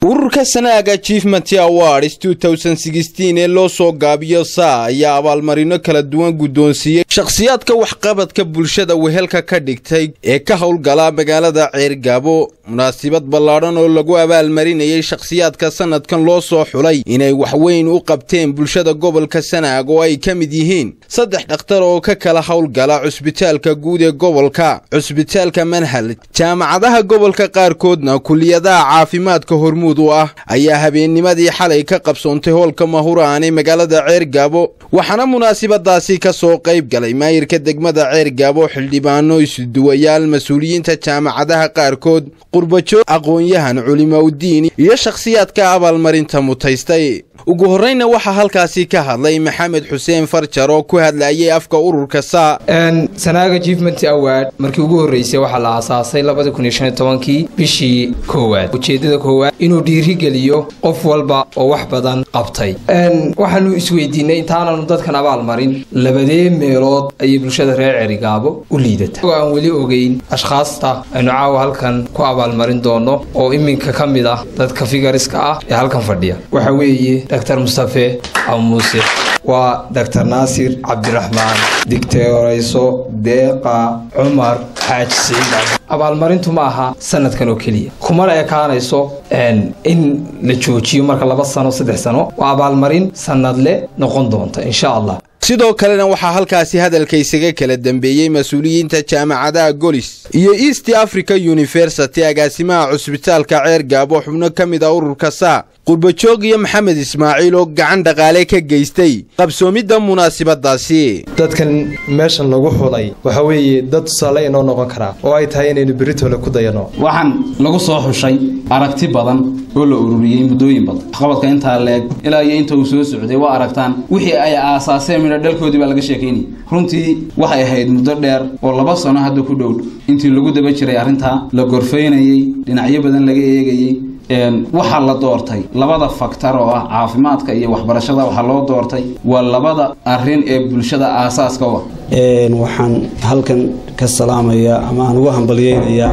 ururka sanaaga achievement awards ee loo soo gaabiyo saa ayaa abaalmarino kala duwan guddoonsiiyey shakhsiyaadka waxqabadka bulshada wehelka ka dhigtay ee ka howlgala magaalada ceergaabo munaasibad ballaadhan oo lagu abaalmarinayay shakhsiyaadka sanadkan loo soo xulay inay waxweyn u qabteen bulshada gobolka sanaag oo ay ka mid yihiin saddex dhakhtar oo ka kala howlgala cusbitaalka guud ee gobolka cusbitaalka manhal jaamacadaha gobolka qaarkoodna kuliyadaha caafimaadka hormuud u ah ayaa habeennimadii xalay ka qabsoontay hoolka mahuraan ee magaalada ceergaabo waxaana munaasibadaasi ka soo qayb galay maayirka degmada ceergaabo xildhibaano isuduwayaal mas-uuliyiinta jaamacadaha qaarkood qurbajoog aqoon-yahan culimaudiin iyo shakhsiyaadka abaalmarinta mutaystay ugu horreyna waxaa halkaasi ka hadlay maxamed xuseen farjar oo ku hadlayay afka ururka saa sanaaga achievement award markii ugu horreysay waxaa la aasaasay labadii kun iyo shan iyo tobankii bishii koowaad ujeeddada koowaad inuu dhiirigeliyo qof walba oo wax badan qabtay waxaanu isweydiinay intaananu dadkan abaal marin labadee meelood ayay bulshada reer cerigaabo u liidata oo aan weli ogeyn ashkhaasta aynu caawa halkan ku abaalmarin doono oo iminka ka mid ah dadka figariska ah ee halkan fadhiya waxa weeye dr mustafe aw muuse waa dr naasir cabdiraxmaan digteerayso deeqa cumar xaaji siciid abaalmarintu ma aha sanadkan oo keliya kumana ekaanayso in la joojiyo marka laba sano saddex sano waa abaalmarin sanadle noqon doonta insha allah sidoo kalena waxaa halkaasi hadalka isaga kala dambeeyey mas-uuliyiinta jaamacadaha golis iyo east africa university agaasimaha cusbitaalka ceergaabo xubno ka mid a ururka saa qurbajoog iyo maxamed ismaaciil oo gacan dhaqaale ka geystay qabsoomidda munaasibadaasi dadkan meeshan lagu xulay waxa weeye dad tusaale inoo noqon karaa oo ay tahay inaynu beritole ku dayano waxaan lagu soo xushay aragti badan oo la ururiyey muddooyin badan waxqabadka intaa leeg ilaa iyo inta uu soo socday waa aragtaan wixii ay aasaaseen midho dhalkoodii baa laga sheekaynayay runtii waxay ahayd muddo dheer oo laba sano hadda ku dhow intii lagu daba jiray arrintaa la gorfaynayey dhinacyo badan laga eegayey waxaa la doortay labada faktar oo ah caafimaadka iyo waxbarashada waxaa loo doortay waa labada arin ee bulshada aasaaska u ah waxaan halkan ka salaamayaa ama aan ugu hambalyeynayaa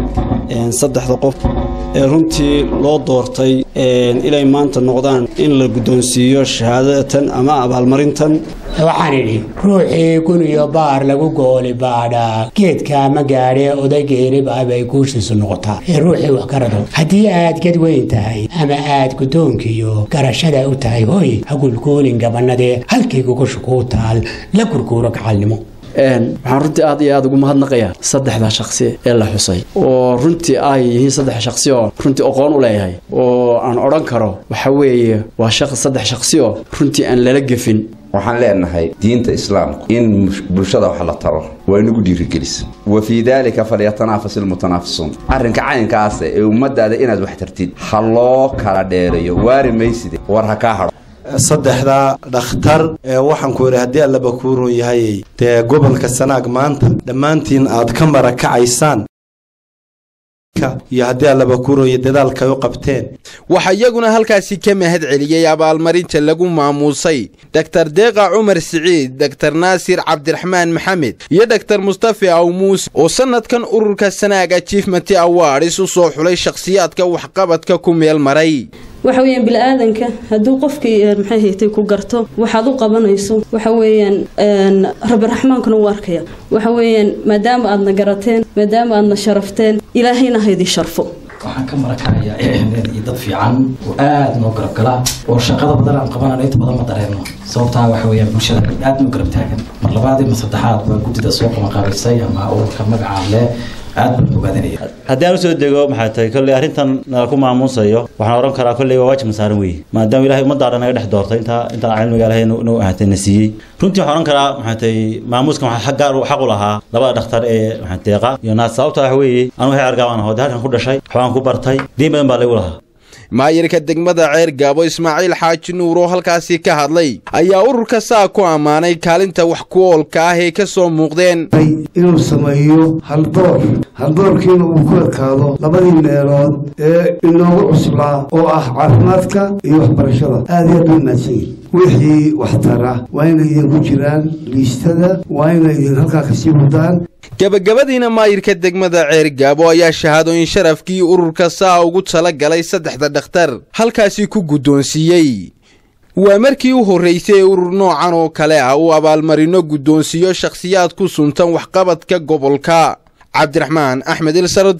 saddexda qof ee runtii loo doortay inay maanta noqdaan in la guddoonsiiyo shahaadatan ama abaalmarintan waxaan idhi ruuxii gun iyo baar lagu gooli baadhaa geedkaa ma gaadhee odaygeerib ah bay guushiisu noqotaa ee ruuxii wax ka rado haddii aad ged weyn tahay ama aad guddoonkiiyo garashada u tahay hoy hagulguulin gabanadee halkii gugusha kuu taal la gurguuro gacalnimo waxaan runtii aad iyo aad ugu mahadnaqayaa saddexda shaksi ee la xusay oo runtii ay yihiin saddex shaksi oo runtii aqoon u leeyahay oo aan odhan karo waxa weeye waa saddex shaksi oo runtii aan lala gefin waxaan leenahay diinta islaamku in bulshada wax la taro waa inagu dhiirigelisa wa fii daalika falyatanaafasu ilmutanaafisuun arrinka caynkaasa ee ummadaada inaad wax tartid ha loo kala dheereeyo waari mayside war ha kaa hadho saddexda dhakhtar ee waxaan ku idhi haddii allaba kuu run yahay dee gobolka sanaag maanta dhammaantiin aad ka marakacaysaan iyo haddii allaba kuu ronya dadaalkay u qabteen waxaa iyaguna halkaasi ka mahad celiyey abaalmarinta lagu maamuusay daktar deeqa cumar siciid daktar naasir cabdiraxmaan maxamed iyo daktar mustafe awmuus oo sannadkan ururka sanaag achievement awards u soo xulay shakhsiyaadka waxqabadka ku meel maray waxa weeyaan bili-aadanka hadduu qofkii maxay haytay ku garto waxaad u qabanayso waxa weeyaan rabbi raxmaankuna u arkaya waxa weeyaan maadaama aadna garateen maadaama aadna sharafteen ilaahayna haydii sharfo waxaan ka marakacayaa iyo dad fiican oo aada noo garabgala oo shaqada badan aan qabanano inta badan ma dareerno sababtaa waxa weeyaan bulshada aada noo garab taagan mar labaadii ma saddexaad waa guddida soo qabanqaabaysay ama ururka magacaan leh haddii aan usoo dego maxay tahay kolley arrintan nala ku maamuusayo waxaan odhan karaa kolley waa waajib masaaran weeye maadaama ilahay ummadda dhan naga dhex doortay intaa intaan cilmiga ilahay nu ahatay na siiyey runtii waxaan odhan karaa maxay tahay maamuuskan waxaa gaar xaq u lahaa labada dhakhtar ee maxay deeqa iyo naas sababta wax weeye anu waxay argaabaan aho dee halkan ku dhashay waxbaan ku bartay diin badan baa lagu lahaa maayirka degmada ceer gaabo ismaaciil xaaji nuur oo halkaasi ka hadlay ayaa ururka saa ku ammaanay kaalinta wax ku oolka ah ee ka soo muuqdeen inuu sameeyo haldoor haldoorkiina uu ku ekaado labadii meelood ee inoogu cuslaa oo ah caafimaadka iyo waxbarashada aad iyo aad u mahadsan yihin wixii waxtara waa inay idinku jiraan liistada waa inay idin halkaa kasii wadaan gabagabadiina maayirka degmada ceergaabo ayaa shahaadooyin sharafkii ururka saa ugu tala galay saddexda dhakhtar halkaasi ku guddoonsiiyey waa markii u horraysay ee urur noocan oo kale ah uu abaalmarino guddoonsiiyo shakhsiyaad ku suntan waxqabadka gobolka cabdiraxmaan axmed ilsarod